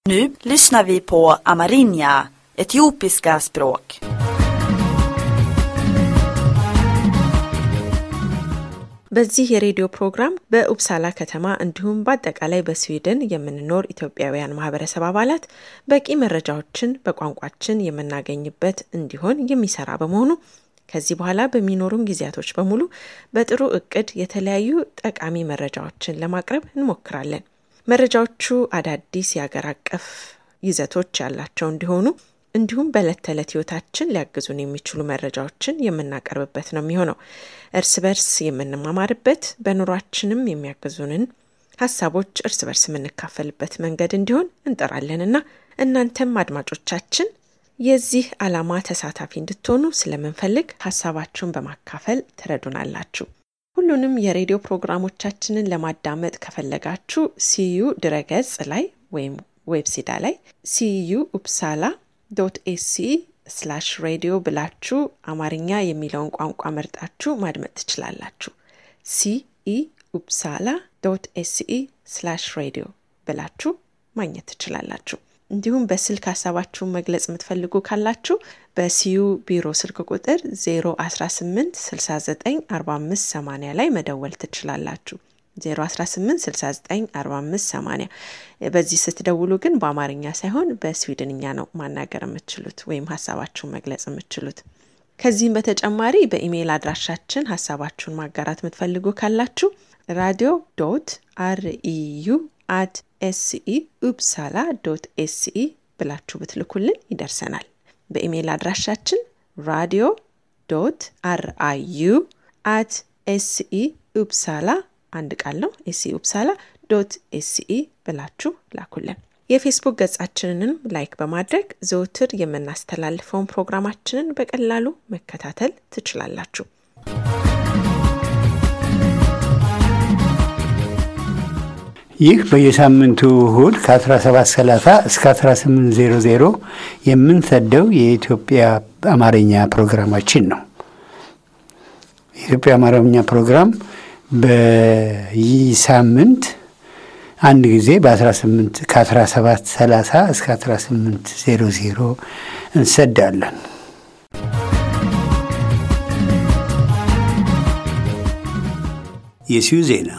Nu lyssnar vi på amerinja, etiopiska språk. በዚህ የሬዲዮ ፕሮግራም በኡፕሳላ ከተማ እንዲሁም በአጠቃላይ በስዊድን የምንኖር ኢትዮጵያውያን ማህበረሰብ አባላት በቂ መረጃዎችን በቋንቋችን የምናገኝበት እንዲሆን የሚሰራ በመሆኑ ከዚህ በኋላ በሚኖሩን ጊዜያቶች በሙሉ በጥሩ እቅድ የተለያዩ ጠቃሚ መረጃዎችን ለማቅረብ እንሞክራለን። መረጃዎቹ አዳዲስ የአገር አቀፍ ይዘቶች ያላቸው እንዲሆኑ እንዲሁም በዕለት ተዕለት ህይወታችን ሊያግዙን የሚችሉ መረጃዎችን የምናቀርብበት ነው የሚሆነው። እርስ በርስ የምንማማርበት በኑሯችንም የሚያግዙንን ሀሳቦች እርስ በርስ የምንካፈልበት መንገድ እንዲሆን እንጠራለንና እናንተም አድማጮቻችን የዚህ ዓላማ ተሳታፊ እንድትሆኑ ስለምንፈልግ ሀሳባችሁን በማካፈል ትረዱናላችሁ። ሁሉንም የሬዲዮ ፕሮግራሞቻችንን ለማዳመጥ ከፈለጋችሁ ሲዩ ድረገጽ ላይ ወይም ዌብሲዳ ላይ ሲዩ ኡፕሳላ ዶት ኤሲ ስላሽ ሬዲዮ ብላችሁ አማርኛ የሚለውን ቋንቋ መርጣችሁ ማድመጥ ትችላላችሁ። ሲኢ ኡፕሳላ ዶት ኤሲኢ ስላሽ ሬዲዮ ብላችሁ ማግኘት ትችላላችሁ። እንዲሁም በስልክ ሀሳባችሁን መግለጽ የምትፈልጉ ካላችሁ በሲዩ ቢሮ ስልክ ቁጥር 018 69 45 80 ላይ መደወል ትችላላችሁ። 018694580 በዚህ ስትደውሉ ግን በአማርኛ ሳይሆን በስዊድንኛ ነው ማናገር የምትችሉት ወይም ሀሳባችሁን መግለጽ የምትችሉት። ከዚህም በተጨማሪ በኢሜይል አድራሻችን ሀሳባችሁን ማጋራት የምትፈልጉ ካላችሁ ራዲዮ ዶት አርኢዩ አት ኤስኢ ኡፕሳላ ዶት ኤስኢ ብላችሁ ብትልኩልን ይደርሰናል። በኢሜይል አድራሻችን ራዲዮ ዶት አርአዩ አት ኤስኢ ኡፕሳላ አንድ ቃል ነው። ኤስኢ ኡፕሳላ ዶት ኤስኢ ብላችሁ ላኩልን። የፌስቡክ ገጻችንንም ላይክ በማድረግ ዘውትር የምናስተላልፈውን ፕሮግራማችንን በቀላሉ መከታተል ትችላላችሁ። ይህ በየሳምንቱ እሁድ ከ1730 እስከ 1800 የምንሰደው የኢትዮጵያ አማርኛ ፕሮግራማችን ነው። የኢትዮጵያ አማርኛ ፕሮግራም በይህ ሳምንት አንድ ጊዜ በ18 ከ1730 እስከ 1800 እንሰዳለን። የሲዩ ዜና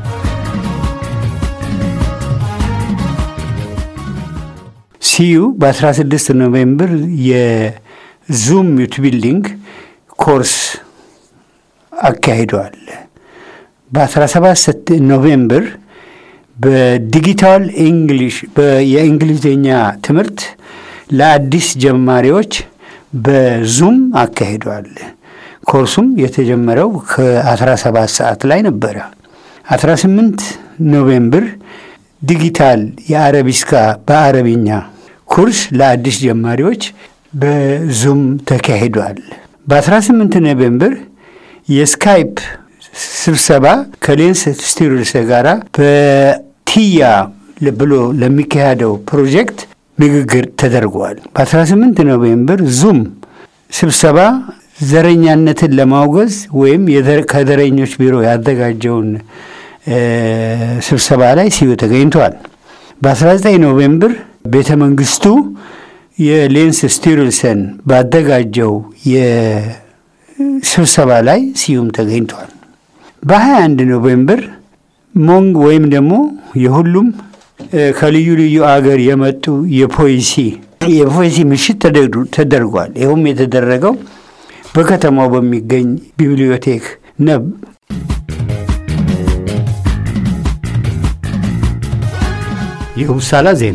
ሲዩ በ16 ኖቬምበር የዙም ዩት ቢልዲንግ ኮርስ አካሂደዋል። በ17 ኖቬምበር በዲጂታል እንግሊሽ የእንግሊዝኛ ትምህርት ለአዲስ ጀማሪዎች በዙም አካሂደዋል። ኮርሱም የተጀመረው ከ17 ሰዓት ላይ ነበረ። 18 ኖቬምበር ዲጂታል የአረቢስካ በአረብኛ ኩርስ ለአዲስ ጀማሪዎች በዙም ተካሂዷል። በ18 ኖቬምበር የስካይፕ ስብሰባ ከሌንስ ስቲሩልስ ጋራ በቲያ ብሎ ለሚካሄደው ፕሮጀክት ንግግር ተደርጓል። በ18 ኖቬምበር ዙም ስብሰባ ዘረኛነትን ለማውገዝ ወይም ከዘረኞች ቢሮ ያዘጋጀውን ስብሰባ ላይ ሲዩ ተገኝተዋል። በ19 ኖቬምበር ቤተ መንግስቱ የሌንስ ስቲሩልሰን ባዘጋጀው የስብሰባ ላይ ሲዩም ተገኝተዋል። በ21 ኖቬምበር ሞንግ ወይም ደግሞ የሁሉም ከልዩ ልዩ አገር የመጡ የፖሊሲ የፖሊሲ ምሽት ተደርጓል። ይኸውም የተደረገው በከተማው በሚገኝ ቢብሊዮቴክ ነብ የኡፕሳላ ዜና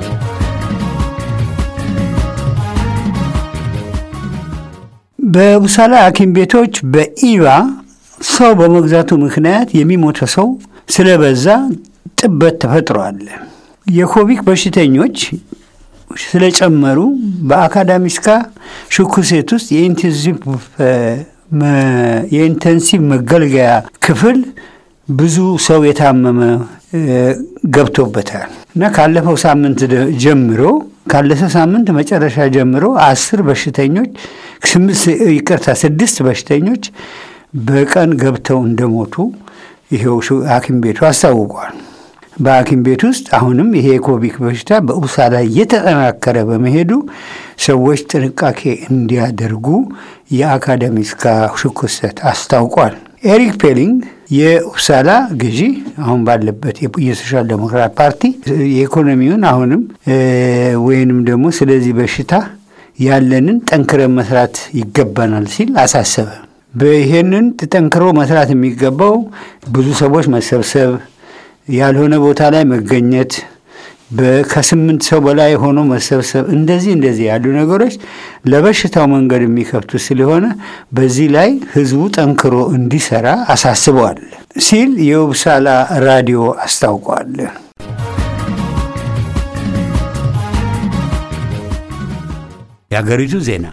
በኡፕሳላ ሐኪም ቤቶች በኢባ ሰው በመግዛቱ ምክንያት የሚሞተ ሰው ስለበዛ ጥበት ተፈጥሯል። የኮቪድ በሽተኞች ስለጨመሩ በአካዳሚስካ ሽኩሴት ውስጥ የኢንተንሲቭ መገልገያ ክፍል ብዙ ሰው የታመመ ገብቶበታል እና ካለፈው ሳምንት ጀምሮ ካለፈው ሳምንት መጨረሻ ጀምሮ አስር በሽተኞች ይቅርታ ስድስት በሽተኞች በቀን ገብተው እንደሞቱ ይሄው ሐኪም ቤቱ አስታውቋል። በሐኪም ቤት ውስጥ አሁንም ይሄ የኮቪድ በሽታ በኡሳ ላይ እየተጠናከረ በመሄዱ ሰዎች ጥንቃቄ እንዲያደርጉ የአካደሚስካ ሽኩሰት አስታውቋል። ኤሪክ ፔሊንግ የኡፕሳላ ገዢ አሁን ባለበት የሶሻል ዴሞክራት ፓርቲ የኢኮኖሚውን አሁንም ወይንም ደግሞ ስለዚህ በሽታ ያለንን ጠንክረን መስራት ይገባናል ሲል አሳሰበ። ይሄንን ጠንክሮ መስራት የሚገባው ብዙ ሰዎች መሰብሰብ፣ ያልሆነ ቦታ ላይ መገኘት፣ ከስምንት ሰው በላይ ሆኖ መሰብሰብ፣ እንደዚህ እንደዚህ ያሉ ነገሮች ለበሽታው መንገድ የሚከፍቱ ስለሆነ በዚህ ላይ ህዝቡ ጠንክሮ እንዲሰራ አሳስበዋል ሲል የኡፕሳላ ራዲዮ አስታውቋል። የሀገሪቱ ዜና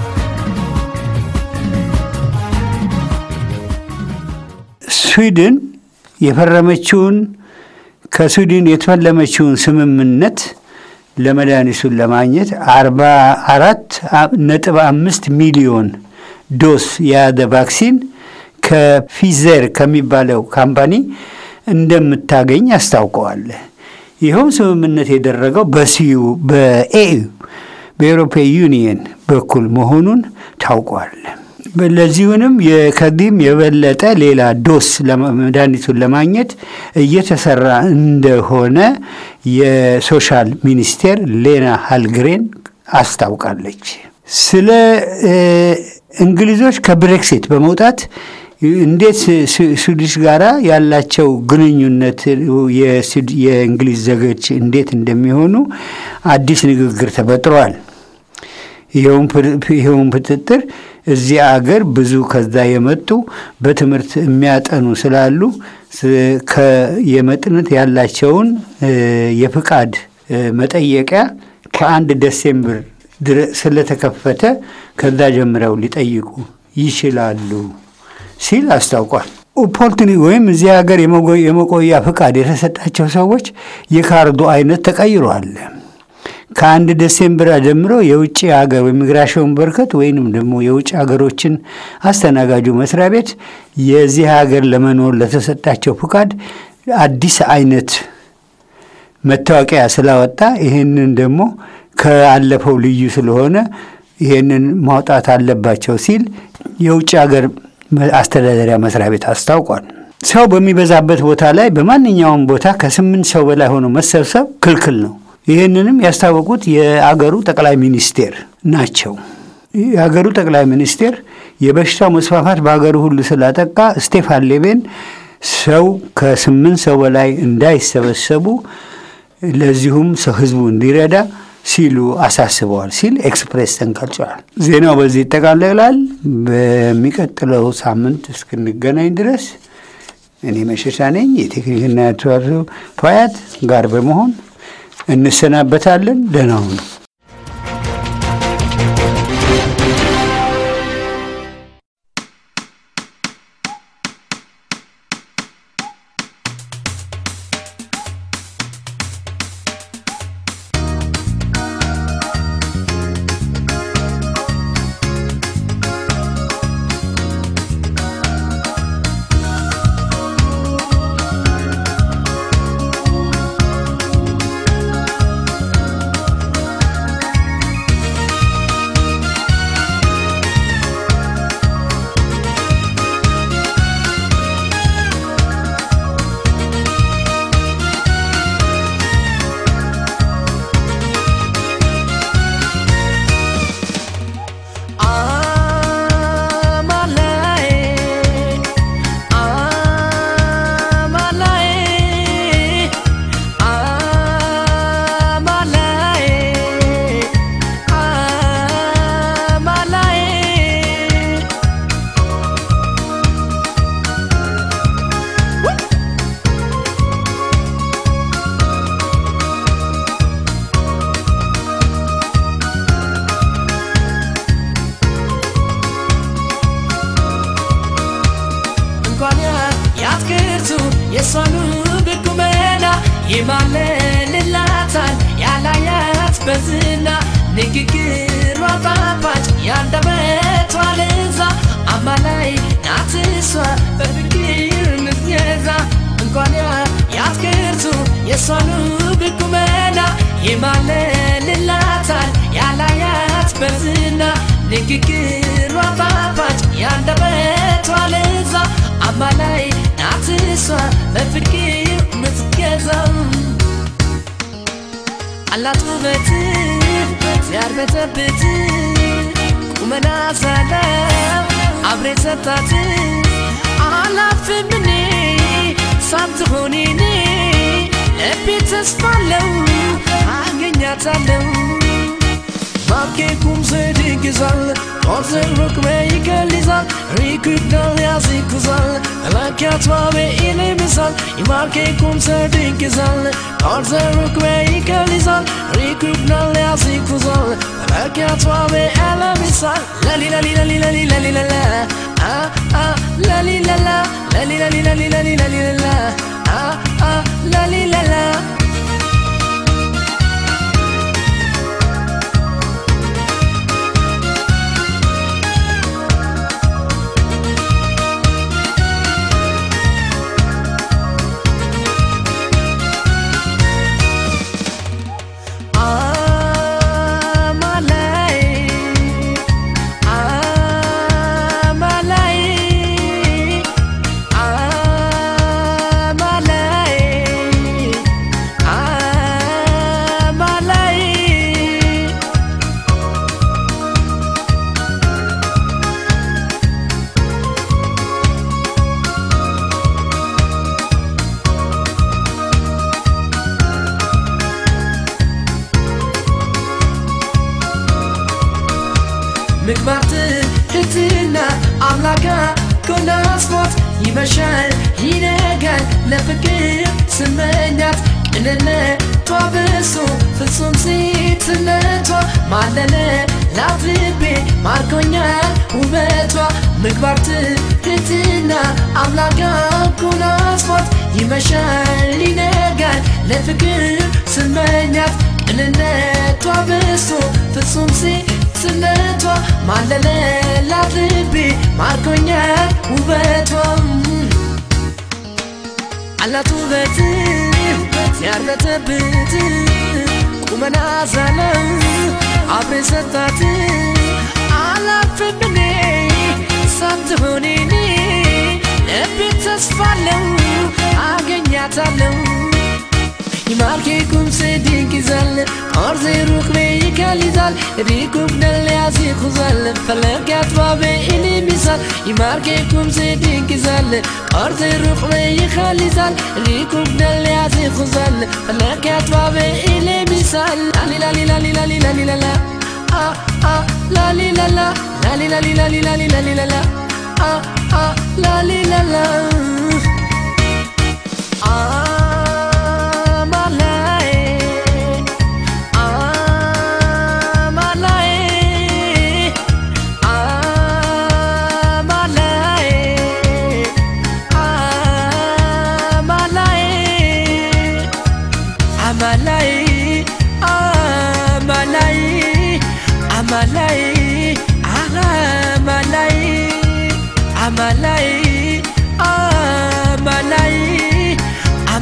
ስዊድን የፈረመችውን ከስዊድን የተፈለመችውን ስምምነት ለመድኃኒቱን ለማግኘት አርባ አራት ነጥብ አምስት ሚሊዮን ዶስ የያዘ ቫክሲን ከፊዘር ከሚባለው ካምፓኒ እንደምታገኝ አስታውቀዋል። ይኸውም ስምምነት የደረገው በሲዩ በኤዩ በኤሮፓ ዩኒየን በኩል መሆኑን ታውቋል። ለዚሁንም ከዚህም የበለጠ ሌላ ዶስ መድኃኒቱን ለማግኘት እየተሰራ እንደሆነ የሶሻል ሚኒስቴር ሌና ሃልግሬን አስታውቃለች። ስለ እንግሊዞች ከብሬክሲት በመውጣት እንዴት ስዊድሽ ጋራ ያላቸው ግንኙነት የእንግሊዝ ዜጎች እንዴት እንደሚሆኑ አዲስ ንግግር ተፈጥሯል። ይኸውም ፍጥጥር እዚህ አገር ብዙ ከዛ የመጡ በትምህርት የሚያጠኑ ስላሉ የመጥነት ያላቸውን የፍቃድ መጠየቂያ ከአንድ ዴሴምበር ስለተከፈተ ከዛ ጀምረው ሊጠይቁ ይችላሉ ሲል አስታውቋል። ኦፖርቱኒ ወይም እዚህ ሀገር የመቆያ ፍቃድ የተሰጣቸው ሰዎች የካርዱ አይነት ተቀይሯል። ከአንድ ዴሴምበር ጀምሮ የውጭ ሀገር ኢሚግሬሽን በርከት ወይንም ደግሞ የውጭ ሀገሮችን አስተናጋጁ መስሪያ ቤት የዚህ ሀገር ለመኖር ለተሰጣቸው ፍቃድ አዲስ አይነት መታወቂያ ስላወጣ ይህንን ደግሞ ከአለፈው ልዩ ስለሆነ ይህንን ማውጣት አለባቸው ሲል የውጭ ሀገር አስተዳደሪያ መስሪያ ቤት አስታውቋል። ሰው በሚበዛበት ቦታ ላይ በማንኛውም ቦታ ከስምንት ሰው በላይ ሆኖ መሰብሰብ ክልክል ነው። ይህንንም ያስታወቁት የአገሩ ጠቅላይ ሚኒስቴር ናቸው። የአገሩ ጠቅላይ ሚኒስቴር የበሽታው መስፋፋት በሀገሩ ሁሉ ስላጠቃ ስቴፋን ሌቤን ሰው ከስምንት ሰው በላይ እንዳይሰበሰቡ ለዚሁም ሰው ህዝቡ እንዲረዳ ሲሉ አሳስበዋል ሲል ኤክስፕሬስ ተንቀርጿል። ዜናው በዚህ ይጠቃለላል። በሚቀጥለው ሳምንት እስክንገናኝ ድረስ እኔ መሸሻ ነኝ የቴክኒክና ተዋጽኦ ፋያት ጋር በመሆን እንሰናበታለን። ደህና ሁኑ። የሷኑ ድኩመና ይማለልላታል ያላያት በዝና ንግግሯ ጣፋጭ ያንደበቷ ለዛ አማላይ ናት እሷ በፍቅር ምትገዛ እንኳን ያትክርቱ የሷኑ ብቁመና ይማለልላታል ያላያት በዝና ንግግሯ ጣፋጭ ያንደበቷ ለዛ አማላይ ናት እሷ በፍቅር ምትገዛው አላት ውበት ሲያርበተብት ቁመና ሳለ አብሬ ሰጣት አላፍም እኔ ሳትሆን እኔ ልቤ ተስፋለው አገኛታለው ባኬ kumse digizal Orze rukme ikelizal Rikudal yazikuzal Lakat vave ile misal Imarke kumse digizal Orze rukme ikelizal Rikudal yazikuzal Lakat vave ele misal Lali lali lali lali lali la la Ah ah lali la la Lali lali lali lali lali la la Ah ah lali la la ምግባር ትህትና አምላካ ኮናስፖት ይመሻል ይነጋል ለፍቅር ስመኛት ቅንነቷ ብሶ ፍጹም ሴትነቷ ማለለ ላፍቤ ማርኮኛል ውበቷ ምግባር ትህትና አምላካ ኮናስፖት ይመሻል ይነጋል ለፍቅር ስመኛት ቅንነቷ ብሶ ፍጹም ሴት ስነቷ ማለለላት ልቤ ማርኮኛል ውበቷ አላት ውበት ሲያርበተብት ቁመና ዛለ አብሬ ሰጣት አላፍም እኔ ሳትሆን እኔ ልቤ ተስፋለው አገኛታለው ይማርኬ ኩምሴ ድንቅዛል ኦርዜ ሩክቤ ይከሊዛል ሪኩብነል ያዚኩዛል ፈለጋት ባቤ ኢሊሚሳል ይማርኬ ኩምሴ ድንቅዛል ኦርዜ ሩክቤ ይከሊዛል ሪኩብነል ያዚኩዛል ፈለጋት ባቤ ኢሊሚሳል ላሊላሊላሊላሊላሊላላ አ አ ላሊላላ ላሊላሊላሊላሊላሊላላ አ አ ላሊላላ አ amalai amalai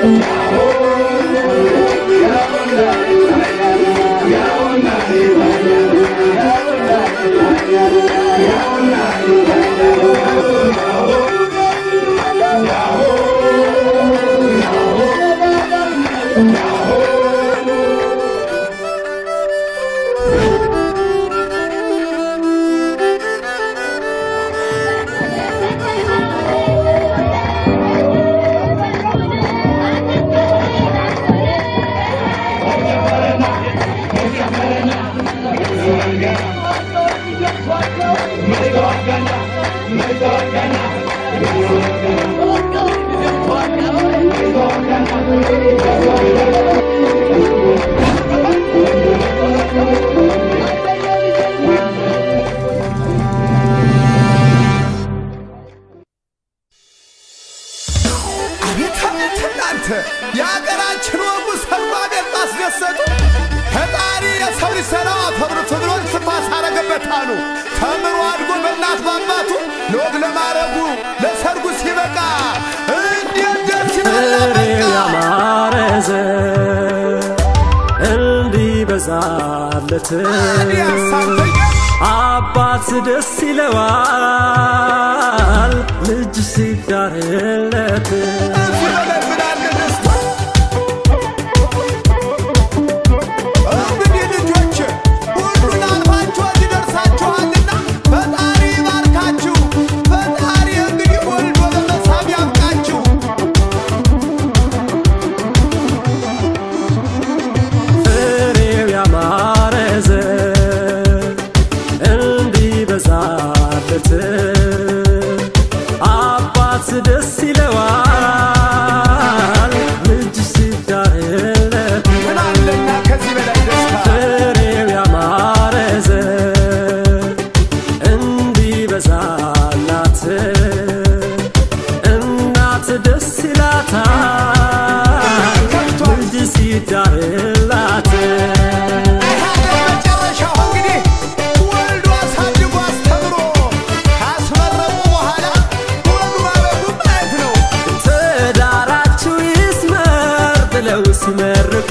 አቤት አቤት እናንተ የሀገራችን ወጉ ሰማ ቤት ማስደሰቱ ፈጣሪ የሰው ልጅ ሰላም አፈብርቶ ብሎ ትንፋስ አረገበት አሉ። ተምሮ አድጎ በእናት በአባቱ ለወግ ለማረጉ ለሰርጉ ሲበቃ እንዴት ደስ ይላል! ፍሬው በቃ ያማረ ዘር እንዲበዛለት እኔ ያሳብተኛ አባት ደስ ይለዋል ልጅ ሲዳርለት እዚህ በላይ ምን አለ ደስታ? እንግዲህ ልጆች ሁሉን አልፋችሁ እዚህ ደርሳችኋልና ፈጣሪ ይባርካችሁ። ፈጣሪ እንግዲህ ወልዶ ለመሳም ያብቃችሁ። ፍሬው ያማረ ዘር እንዲበዛለት አባት ደስ ይለዋል ልጅ ሲዳርለት ምን አለና ከዚህ በላይ ደስታ? ፍሬው ያማረ ዘር እንዲበዛላት እናት ደስ ይላታል ልጅ ሲዳርላት ሀገር መጨረሻው እንግዲህ ወልዶ አሳድጎ አስተምሮ ካስመረቁ በኋላ ወንዱ ማበዱ ማየት ነው። ትዳራችሁ ይስመር ብለው ሲመርቁ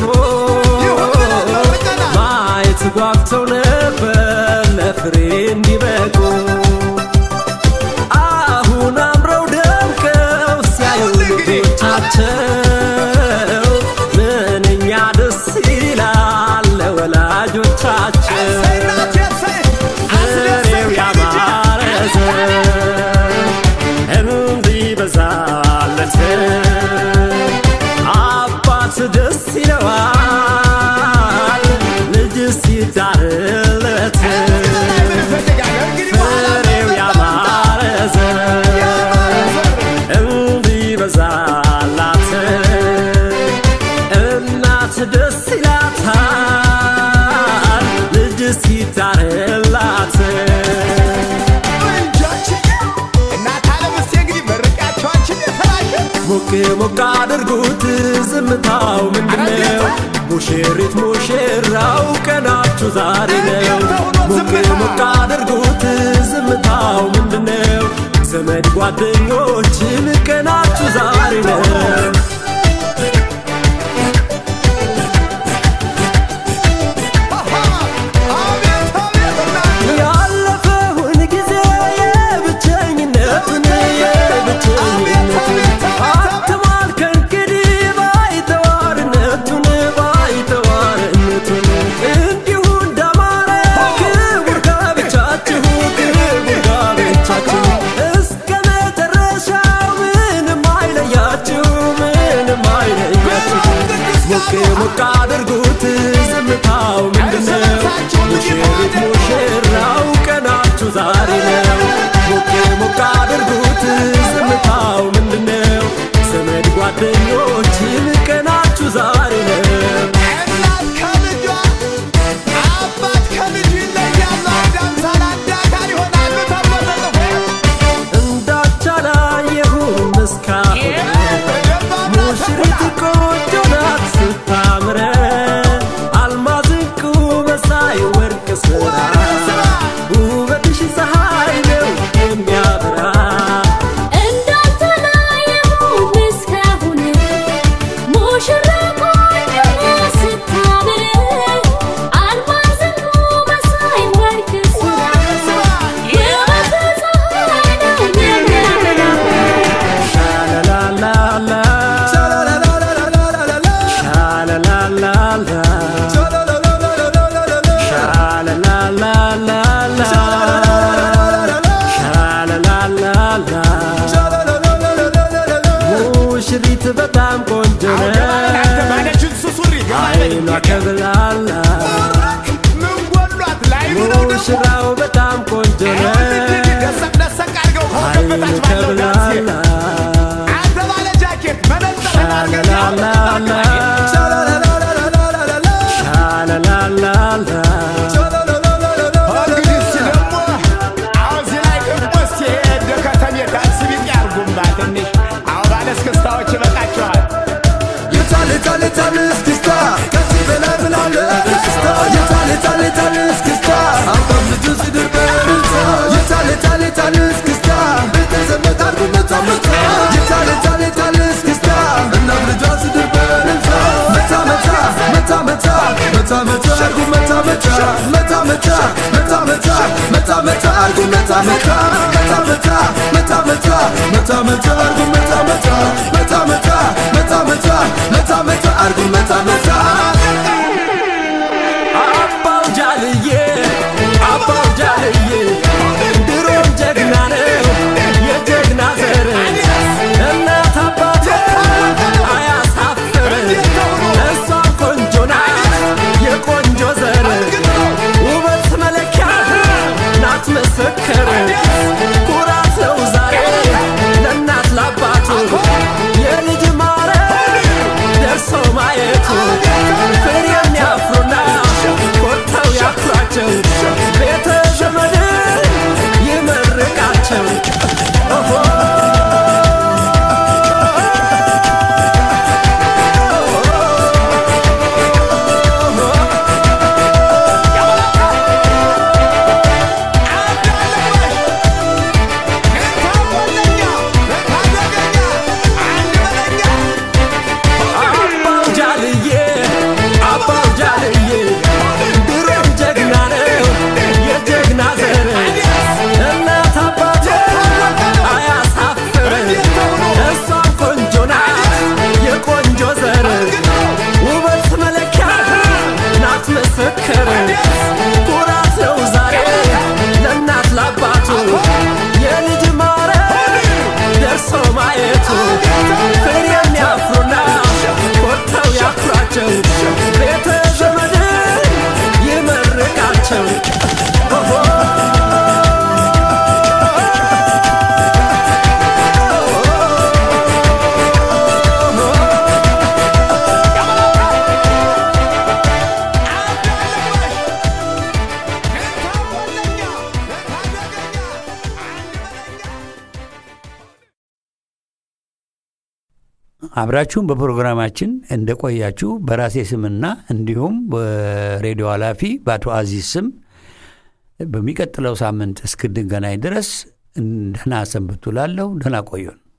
ማየት ጓግተው ነበር ለፍሬ እንዲበቁ አሁን አምረው ደምቀው ሲያዩ ልጆቻቸው ምንኛ ደስ ይላል ለወላጆቻቸው እሰይ እናቴ እሰይ! ፍሬው ያማረ ዘር እንዲበዛለት አባት ደስ ይለዋል ልጅ ሲዳርለት ፍሬው ያማረ ዘር እንዲበዛላት እናት ደስ ይላታል ልጅ ሲዳርላት ሞቅ ሞቅ አድርጉት ዝምታው ምንድነው? ሙሽሪት ሙሽራው ቀናችሁ ዛሬ ነው። ሞቅ ሞቅ አድርጉት ዝምታው ምንድነው? ዘመድ ጓደኞችን ቀናችሁ ዛሬ ነው። ያለፈውን ጊዜ የብቸኝነቱን የብቸኝነቱን አትማል ከእንግዲህ ባይተዋርነቱን ባይተዋርነቱን እንዲሁ እንዳማረ ክቡር ጋብቻችሁ ክቡር ጋብቻችሁ እስከ መጨረሻው ምንም አይለያችሁ ምንም አይለያችሁ ሞቅ ሞቅ አድርጉት ዝምታው ምንድነው ሙሽሪት ሙሽራው ቀናችሁ ዛሬ ነው ሞቅ ሞቅ አድርጉት ዝምታው ምንድነው ዘመድ ጓደኞችን ቀናችሁ ዛሬ ነው እናት ከልጇ አባት ከልጁ ይለያሉ። አንድ አምሳል አንድ አካል ይሆናሉ ተብሎ ተጽፏል። እንዳቻላየሁም እስካሁን ሙሽሪት ቆንጆ ናት ስታምረ አልማዝ ዕንቁ መሳይ ወርቅ ስራ ውበትሽ ፀሐይ ነው የሚያበራ እንዳልተለየሁም እስካሁን ሙሽሪት በጣም ቆንጆ አንተ ነች ባለችን ሱሱሪ አይኗ ከብላላ ምን ጎሏት ላይ ነው ደግሞ ሙሽራው በጣም ቆንጆ ነች ደሰቅ ደሰቅ አድርገው አይኑ ከበታች ባለው ዳንስ ከብላላ አንተ ባለ ጃኬት መነጽር አድርገህ ሻላላላ ሻላላላ እንግዲህ እስኪ ደግሞ አሁን እዚህ ላይ ደግሞ እስኪ እንደ ከተሜ ዳንስ ቢጤ አድርጉማ ትንሽ አሁን ባለ እስክስታዎች ይበቃቸዋል የታል የታል የታል እስክስታ ከዚህ በላይ ምን አለ በደስታ የታል የታል የታል እስክስታ አባም ልጁ ሲድር በእልልታ የታል የታል የታል እስክስታ ቤተ ዘመድ አድርጎ መታ መታ የታል የታል የታል እስክስታ እናት ልጇ ሲድር በእልልታ መታ መታ መታ መታ መታ መታ አድርጎ መታ መታ መታ መታ መታ መታ መታ መታ አድርጎ መታ መታ መታ መታ መታ መታ መታ መታ አድርጎ መታ መታ መታ መታ መታ መታ መታ መታ አድርጎ መታ መታ አባው ጃልዬ አባው ጃልዬ ድሮም ጀግና ነው የጀግና ዘር እናት አባቴ አያሳፍር እሷም ቆንጆ ናት የቆንጆ ዘር ውበት መለኪያ ናት መሰከር ኩራት ነው ዛሬ ለእናት ለአባቱ የልጅ ማረግ ደርሶ ማየቱ ፍሬ የሚያፍሩና ኮርተው ያኩራቸው ቤተ ዘመድ ይመርቃቸው ኦሆ አባው ጃልዬ አባው ጃልዬ ድሮም ጀግና ነው የጀግና ዘር እናት አባቴ አያሳፍር እሷም ቆንጆ ናት የቆንጆ ዘር ውበት መለኪያ ናት መሰከር ኩራት ነው ዛሬ ለእናት ለአባቱ የልጅ ማረግ ደርሶ ማየቱ ፍሬ የሚያፍሩና ኮርተው ያኩራቸው ቤተ ዘመድ ይመርቃቸው ኦሆ አብራችሁም በፕሮግራማችን እንደቆያችሁ በራሴ ስምና እንዲሁም በሬዲዮ ኃላፊ በአቶ አዚዝ ስም በሚቀጥለው ሳምንት እስክንገናኝ ድረስ ደህና ሰንብቱ ላለሁ። ደህና ቆዩን።